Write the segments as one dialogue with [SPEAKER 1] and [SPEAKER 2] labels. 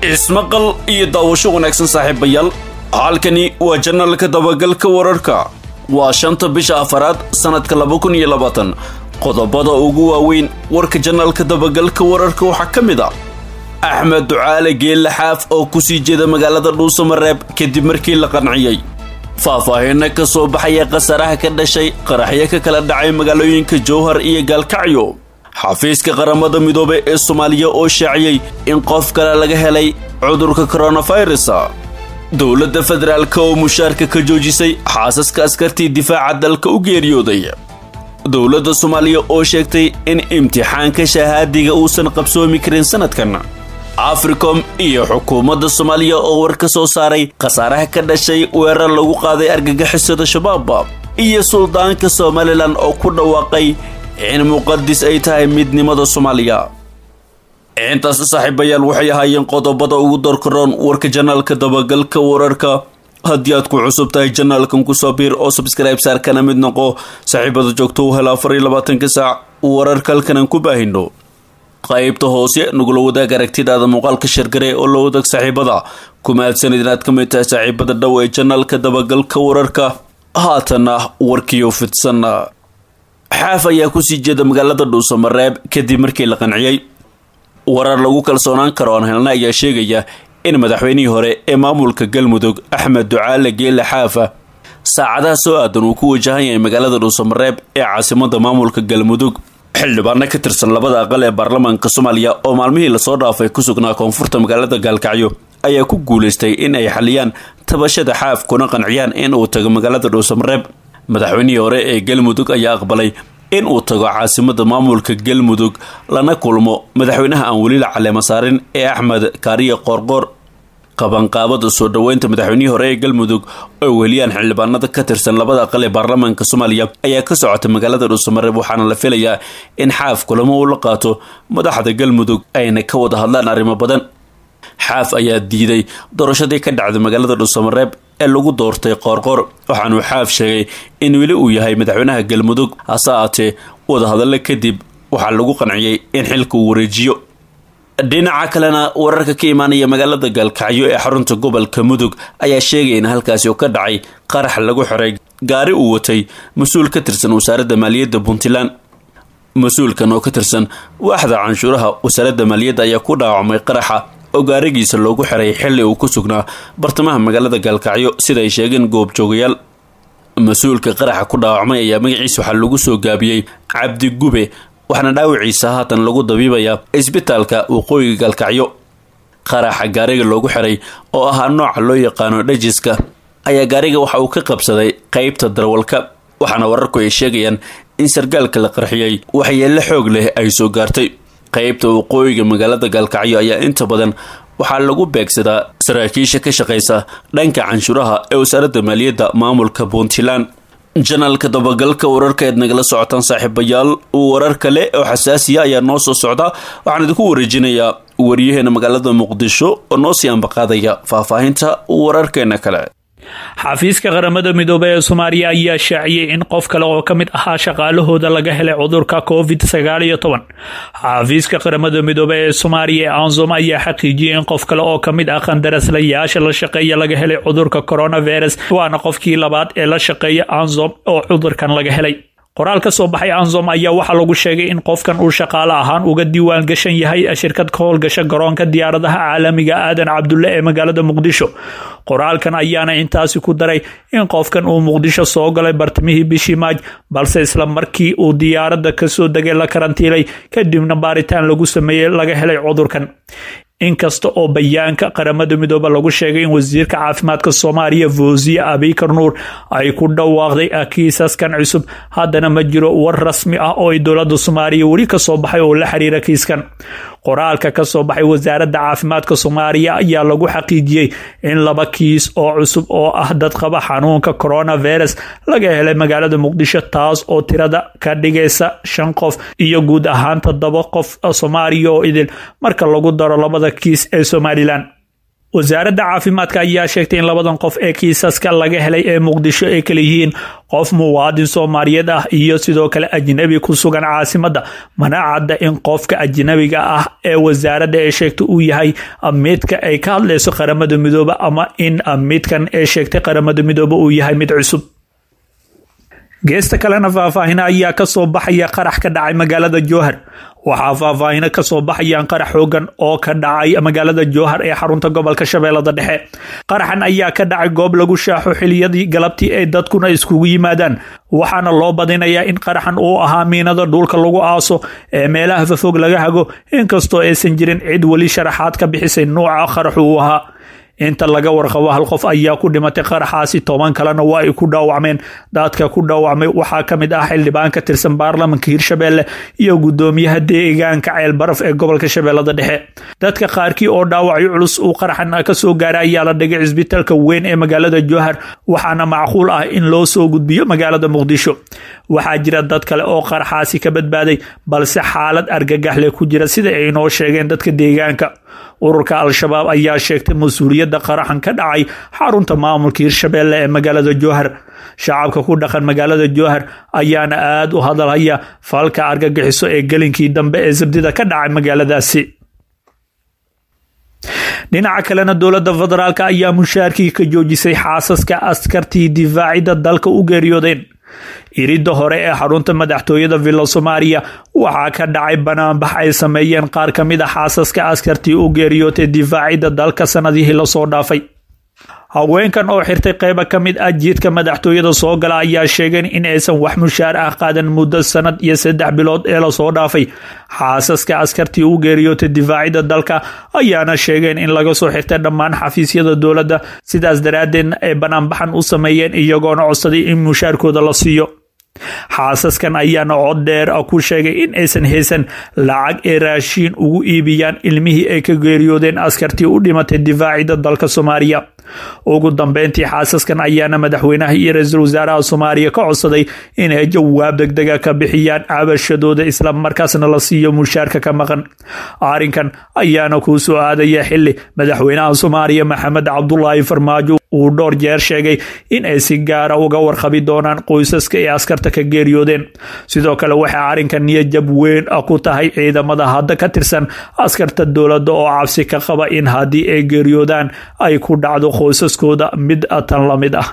[SPEAKER 1] ismaqal iyo daawasho wanaagsan saaxiibayaal halkani waa janalka dabagalka wararka waa shanta bisha afaraad sannadka laba kun iyo labaatan qodobada ugu waaweyn warka janalka dabagalka wararka waxaa ka mid a axmed ducaale geelle xaaf oo kusii jeeda magaalada dhuusamareeb kadib markii la qanciyey faahfaahinna ka soo baxaya khasaaraha ka dhashay qaraxyo ka kala dhacay magaalooyinka jowhar iyo gaalkacyo xafiiska qaramada midoobe ee soomaaliya oo shaaciyey in qof kale laga helay cudurka koronafirus dowladda federaalk oo mushaarka ka joojisay xaasaska askartii difaaca dalka u geeriyooday dowladda soomaaliya oo sheegtay in imtixaanka shahaadiga uusan qabsoomi karin sanadkan africom iyo xukuumadda soomaaliya oo war ka soo saaray khasaaraha ka dhashay weerar lagu qaaday argagixisada shabaab iyo suldaanka somalilan oo ku dhawaaqay in muqadis ay tahay midnimada soomaaliya intaas saaxiibayaal waxay ahaayeen qodobada ugu dorkaroon warka janaalka dabagalka wararka haddii aad ku cusub tahay janaalkan kusoo biir oo sabskribe saarkana mid noqo saaxiibada joogto u hela afar iyo labaatanka saac wararka halkanan ku baahino qaybta hoose nagula wadaag aragtidaada muuqaalka shargare oo la wadaag saaxiibada kuma aadsanid inaad ka mid tahay saaxiibada dhow ee janaalka dabagalka wararka haatana warkiyo fidsan xaaf ayaa kusii jeeda magaalada dhuusamareeb kadib markii la qanciyey warar lagu kalsoonaan karo aan helna ayaa sheegaya in madaxweynihii hore ee maamulka galmudug axmed ducaale geelle xaafa saacadaha soo aadan uu ku wajahan yahay magaalada dhuusamareeb ee caasimada maamulka galmudug xildhibaano ka tirsan labada aqal ee baarlamaanka soomaaliya oo maalmihii lasoo dhaafay ku sugnaa koonfurta magaalada gaalkacyo ayaa ku guulaystay in ay xaliyaan tabashada xaaf kuna qanciyaan in uu tago magaalada dhuusamareeb madaxweynihii hore ee galmudug ayaa aqbalay in uu tago caasimada maamulka galmudug lana kulmo madaxweynaha aan weli la caleema saarin ee axmed kaariye qoorqoor qabanqaabada soo dhoweynta madaxweynihii hore ee galmudug oo weliyaan xildhibaanada ka tirsan labada aqal ee baarlamaanka soomaaliya ayaa ka socota magaalada dhuusamareeb waxaana la filayaa in xaaf kulamo uu la qaato madaxda galmudug ayna ka wada hadlaan arrimo badan xaaf ayaa diiday doorashadii ka dhacday magaalada dhuusamareeb ee lagu doortay qoorqoor waxaanuu xaaf sheegay in weli uu yahay madaxweynaha galmudug hase aatee wadahadallo kadib waxaa lagu qanciyey in xilka uu wareejiyo dhinaca kalena wararka ka imaanaya magaalada gaalkacyo ee xarunta gobolka mudug ayaa sheegaya in halkaasi oo ka dhacay qarax lagu xiray gaari uu watay mas-uul ka tirsan wasaaradda maaliyadda puntland mas-uulkan oo ka tirsan waaxda canshuuraha wasaaradda maaliyadda ayaa ku dhaawacmay qaraxa oo gaarigiisa loogu xiray xilli uu ku sugnaa bartamaha magaalada gaalkacyo sida ay sheegeen goobjoogayaal mas-uulka qaraxa ku dhaawacmay ayaa magaciisa waxaa lagu soo gaabiyey cabdi gube waxaana dhaawiciisa haatan lagu dabiibayaa isbitaalka waqooyiga gaalkacyo qaraxa gaariga loogu xiray oo ahaa nooca loo yaqaano dhajiska ayaa gaariga waxa uu ka qabsaday qeybta darwalka waxaana wararku ay sheegayaan in sargaalka la qarxiyey waxyeello xoog leh ay soo gaartay qeybta waqooyiga magaalada gaalkacyo ayaa inta badan waxaa lagu beegsadaa saraakiisha ka shaqaysa dhanka canshuuraha ee wasaaradda maaliyadda maamulka puntland janaalka dabagalka wararka eed nagala socotaan saaxiibayaal warar kale oo xasaasiya ayaa noo soo socda waxaan idinku wareejinayaa waryaheena magaalada muqdisho oo noo sii ambaqaadaya faahfaahinta wararkeena kale
[SPEAKER 2] xafiiska qaramada midoobey ee soomaaliya ayaa shaaciyey in qof kale oo ka mid ahaa shaqaalahooda laga helay cudurka covid sagaal iyo toban xafiiska qaramada midoobey ee soomaaliya ee ansom ayaa xaqiijiyey in qof kale oo ka mid ah qandaraslayaasha la shaqeeya laga helay cudurka coronavirus waana qofkii labaad ee la shaqeeya ansom oo cudurkan laga helay qoraal ka soo baxay ansom ayaa waxaa lagu sheegay in qofkan uu shaqaale ahaan uga diiwaan gashan yahay shirkad ka howlgasha garoonka diyaaradaha caalamiga aadan cabdulle ee magaalada muqdisho qoraalkan ayaana intaasi ku daray in qofkan uu muqdisho soo galay bartamihii bishii maaj balse isla markii uu diyaaradda kasoo degay la karantiilay kadibna baaritaan lagu sameeyey laga helay cudurkan inkasta oo bayaanka qaramada midoobe lagu sheegay in wasiirka caafimaadka soomaaliya foosiye abikar nuur ay ku dhawaaqday kiisaskan cusub haddana ma jiro war rasmi ah oo ay dowlada soomaaliya weli kasoo baxay oo la xiriira kiiskan qoraalka ka soo baxay wasaaradda caafimaadka soomaaliya ayaa lagu xaqiijiyey in laba kiis oo cusub oo ah dad qaba xanuunka coronavirus laga helay magaalada muqdisho taas oo tirada ka dhigaysa shan qof iyo guud ahaan toddoba qof soomaaliya oo idil marka lagu daro labada kiis ee somalilan wasaaradda caafimaadka ayaa sheegtay in labadan qof ee kiisaska laga helay ee muqdisho ay kala yihiin qof muwaadin soomaaliyeed ah iyo sidoo kale ajnabi ku sugan caasimadda mana cadda in qofka ajnabiga ah ee wasaaradda ee sheegtay uu yahay midka ay ka hadlayso qaramada midoobe ama in midkan ee sheegtay qaramada midoobe uu yahay mid cusub geesta kalena faahfaahina ayaa kasoo baxaya qarax ka dhacay magaalada jowhar waxaa faahfaahino kasoo baxayaan qarax xoogan oo ka dhacay magaalada jowhar ee xarunta gobolka shabeellada dhexe qaraxan ayaa ka dhacay goob lagu shaaxo xiliyadii galabtii ay dadkuna iskugu yimaadaan waxaana loo badinayaa in qaraxan uu ahaa miinada dhulka lagu aaso ee meelaha fafog laga hago inkastoo aysan jirin cid weli sharaxaad ka bixisay nuuca qaraxu uu ahaa inta laga warqabo hal qof ayaa ku dhimatay qaraxaasi toban kalena waa ay ku dhaawacmeen dadka ku dhaawacmay waxaa ka mid ah xildhibaan ka tirsan baarlamanka hirshabeelle iyo guddoomiyaha deegaanka ceel baraf ee gobolka shabeellada dhexe dadka qaarkii oo dhaawacyo culus uu qaraxan kasoo gaaray ayaa la dhigay cisbitaalka weyn ee magaalada jowhar waxaana macquul ah in loo soo gudbiyo magaalada muqdisho waxaa jira dad kale oo qaraxaasi ka badbaaday balse xaalad argagaxle ku jira sida ay inoo sheegeen dadka deegaanka ururka al-shabaab ayaa sheegtay mas-uuliyadda qaraxan ka dhacay xarunta maamulka hirshabeelle ee magaalada jowhar shacabka ku dhaqan magaalada jowhar ayaana aada u hadalhaya falka argagixiso ee gelinkii dambe ee sabdida ka dhacay magaaladaasi dhinaca kalena dowladda federaalk ayaa mushaarkii ka joojisay xaasaska askartii difaacidda dalka u geeriyoodeen iridda hore ee xarunta madaxtooyada villa soomaaliya waxaa ka dhacay banaanbax ay sameeyeen qaar ka mid a xaasaska askartii u geeriyootay difaacidda dalka sanadihii lasoo dhaafay haweenkan oo xirtay qeyba ka mid ah jiidka madaxtooyada soo gala ayaa sheegeen in aysan wax mushaar ah qaadan muddo sanad iyo saddex bilood ee lasoo dhaafay xaasaska askartii u geeriyootay difaacidda dalka ayaana sheegeen in laga soo xirtay dhammaan xafiisyada dowladda sidaas daraaddeedna ay banaanbaxan u sameeyeen iyagoona codsaday in mushaarkooda la siiyo xaasaskan ayaana cod dheer ku sheegay in aysan haysan lacag ee raashiin ugu iibiyaan ilmihii ay ka geeriyoodeen askartii u dhimatay difaacidda dalka soomaaliya ugu dambeyntii xaasaskan ayaana madaxweynaha iyo ra-iisul wasaaraha soomaaliya ka codsaday inay jawaab degdega ka bixiyaan cabashadooda isla markaasna la siiyo mushaarka ka maqan arrinkan ayaana kuu soo aadaya xili madaxweynaha soomaaliya maxamed cabdulaahi farmaajo uu dhowr jeer sheegay in ay si gaara uga warqabi doonaan qoysaska ee askarta ka geeriyoodeen sidoo kale waxay arrinkan niyajab weyn ku tahay ciidamada hadda ka tirsan askarta dowladda oo cabsi ka qaba in haddii ay geeriyoodaan ay ku dhacdo qoysaskooda mid tan la mid ah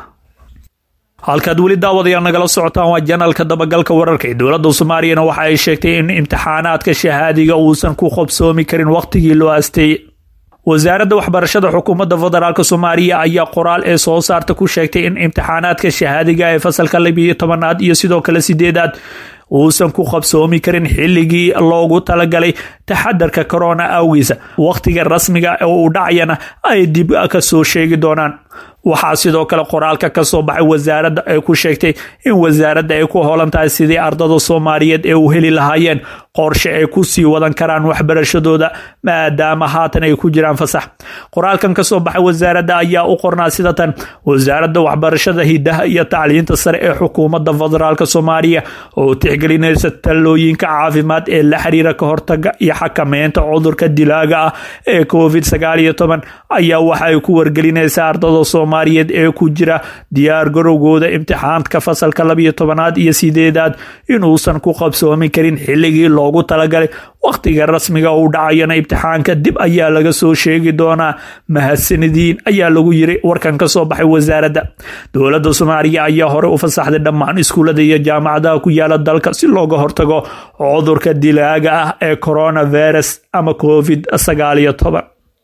[SPEAKER 2] halkaad weli daawadayaal nagala socotaan waa janalka dabagalka wararka ee dowladda soomaaliyana waxa ay sheegtay in imtixaanaadka shahaadiga uusan ku qobsoomi karin wakhtigii loo asteeyey wasaaradda waxbarashada xukuumadda federaalk soomaaliya ayaa qoraal ee soo saarta ku sheegtay in imtixaanaadka shahaadiga ee fasalka labiyo tobanaad iyo sidoo kale sideedaad uusan ku qabsoomi karin xilligii loogu talagalay taxadarka corona awgiisa wakhtiga rasmiga ee uu dhacayana ay dib ka soo sheegi doonaan waxaa sidoo kale qoraalka ka soo baxay wasaaradda ay ku sheegtay in wasaaradda ay ku holan tahay sidii ardada soomaaliyeed ee u heli lahaayeen qorshe ay ku sii wadan karaan waxbarashadooda maadaama haatan ay ku jiraan fasax qoraalkan ka soo baxay wasaaradda ayaa u qornaa sida tan wasaaradda waxbarashada hidaha iyo tacliinta sare ee xukuumadda federaalk soomaaliya oo tixgelinaysa talooyinka caafimaad ee la xiriira ka hortaga iyo xakameynta cudurka dilaaga ah ee covid sagaal iyo toban ayaa waxa ay ku wargelinaysaa ardada soomaaliyeed ee ku jira diyaar garowgooda imtixaanka fasalka labiyo tobanaad iyo sideedaad inuusan ku qabsoomi karin xilligii loogu talagalay wakhtiga rasmiga uu dhacayana imtixaanka dib ayaa laga soo sheegi doonaa mahadsanadiin ayaa lagu yiri warkan ka soo baxay wasaaradda dowladda soomaaliya ayaa hore u fasaxday dhammaan iskuullada iyo jaamacadaha ku yaala dalka si looga hortago cudurka dilaaga ah ee coronavirus ama covid sagaal iyo toban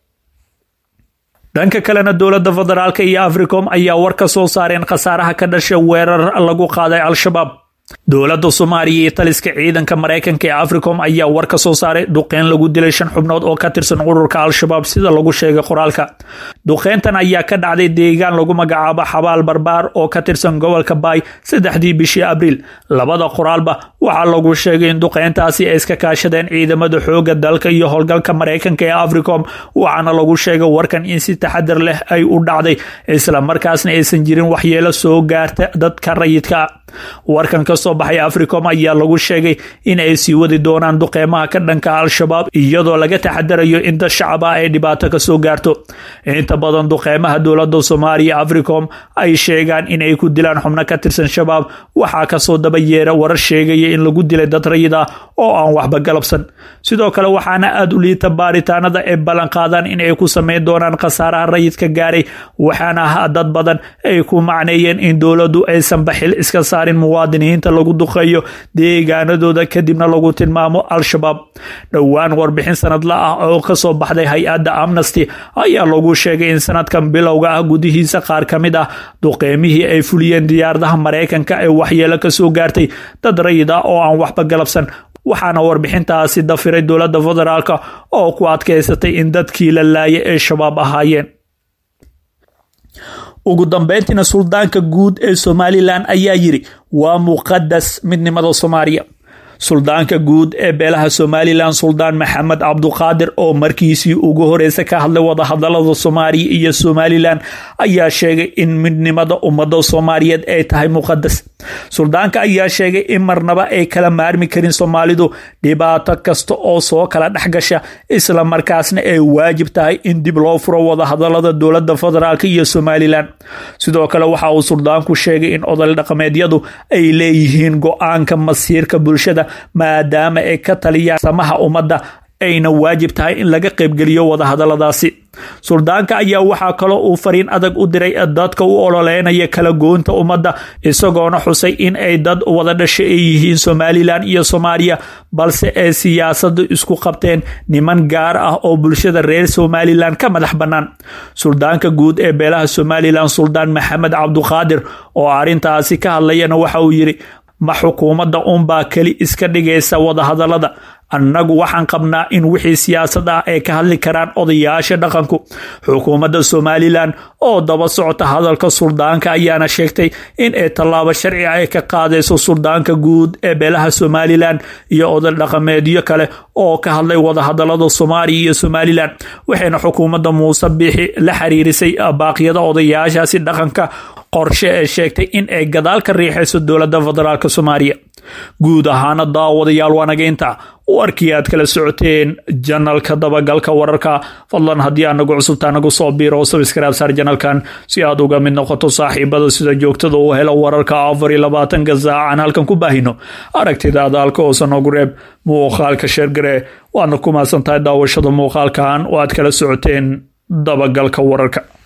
[SPEAKER 2] dhanka kalena dowladda federaalk iyo africom ayaa war ka soo saareen khasaaraha ka dhasha weerar lagu qaaday al-shabaab dowladda soomaaliya iyo taliska ciidanka maraykanka ee africom ayaa war ka soo saaray duqeyn lagu dilay shan xubnood oo ka tirsan ururka al-shabaab sida lagu sheegay qoraalka duqeyntan ayaa ka dhacday deegaan lagu magacaabo xabaal barbaar oo ka tirsan gobolka baay saddexdii bishii abriil labada qoraalba waxaa lagu sheegay in duqeyntaasi ay iska kaashadeen ciidamada xooga dalka iyo howlgalka maraykanka ee africom waxaana lagu sheegay warkan in si taxadar leh ay u dhacday isla markaasna aysan jirin waxyeelo soo gaarta dadka rayidka warkan ka kasoo baxay africom ayaa lagu sheegay in ay sii wadi doonaan duqeymaha ka dhanka al-shabaab iyadoo laga taxadarayo in dad shacab ah ay dhibaato kasoo gaarto inta badan duqeymaha dowlada soomaaliya africom ay sheegaan in ay ku dilaan xubno ka tirsan shabaab waxaa kasoo daba yeera warar sheegaya in lagu dilay dad rayid ah oo aan waxba galabsan sidoo kale waxaana aada u liita baaritaanada ay ballan qaadaan in ay ku sameyn doonaan khasaaraha rayidka gaaray waxaana dad badan ay ku macneeyeen in dowladdu aysan baxil iska saarin muwaadiniinta lagu duqeeyo deegaanadooda kadibna lagu tilmaamo al-shabaab dhowaan warbixin sanadla ah oo kasoo baxday hay-adda amnesty ayaa lagu sheegay in sanadkan bilowga ah gudihiisa qaar ka mid ah duqeymihii ay fuliyeen diyaaradaha maraykanka ee waxyeelo kasoo gaartay dad rayid ah oo aan waxba galabsan waxaana warbixintaasi dafiray dowladda federaalk oo ku adkeysatay in dadkii la laaya ee shabaab ahaayeen ugu dambeyntiina suldaanka guud ee somalilan ayaa yiri waa muqadas midnimada soomaaliya suldaanka guud ee beelaha somalilan suldaan maxamed cabduqaadir oo markiisii ugu horeysa ka hadlay wadahadalada soomaaliya iyo somalilan ayaa sheegay in midnimada ummada soomaaliyeed ay tahay muqadas suldaanka ayaa sheegay in marnaba ay kala maarmi karin soomaalidu dhibaato kasta oo soo kala dhexgasha isla markaasna ay waajib tahay in dib loo furo wadahadalada dowlada federaalk iyo somalilan sidoo kale waxa uu suldaanku sheegay in odol dhaqameedyadu ay leeyihiin go-aanka masiirka bulshada maadaama ay ka taliyaan samaha ummadda ayna waajib tahay in laga qaybgeliyo wadahadaladaasi suldaanka ayaa waxaa kaloo uu fariin adag u diray dadka u ololeynaya kala goynta ummadda isagoona xusay in ay dad wada dhasha ay yihiin somalilan iyo soomaaliya balse ay siyaasadu isku qabteen niman gaar ah oo bulshada reer somalilan ka madax bannaan suldaanka guud ee beelaha somalilan suldaan maxamed cabduqaadir oo arrintaasi ka hadlayana waxa uu yidhi ma xukuumadda unbaa keli iska dhigaysa wadahadalada annagu waxaan qabnaa in wixii siyaasad ah ay ka hadli karaan odayaasha dhaqanku xukuumadda somalilan oo daba socota hadalka suldaanka ayaana sheegtay in ay tallaabo sharci ay ka qaadayso suldaanka guud ee beelaha somalilan iyo oday dhaqameedyo kale oo ka hadlay wadahadalada soomaaliya iyo somalilan waxayna xukuumadda muuse biixi la xiriirisay baaqyada odayaashaasi dhaqanka qorshe ee sheegtay in ay gadaal ka riixayso dowladda federaalk soomaaliya guud ahaana daawadayaal waanageynta warkii aad kala socoteen janalka dabagalka wararka fadlan haddii aanagu cusubtaa nagu soo biiro sabskraib saar janalkan si aad uga mid noqoto saaxiibada sida joogtada u helo wararka afar iyo labaatanka saacan halkan ku baahino aragtida adaalka oosa noogu reeb muuqaalka sheergare waadna ku mahadsan tahay daawashada muuqaalkan oo aad kala socoteen dabagalka wararka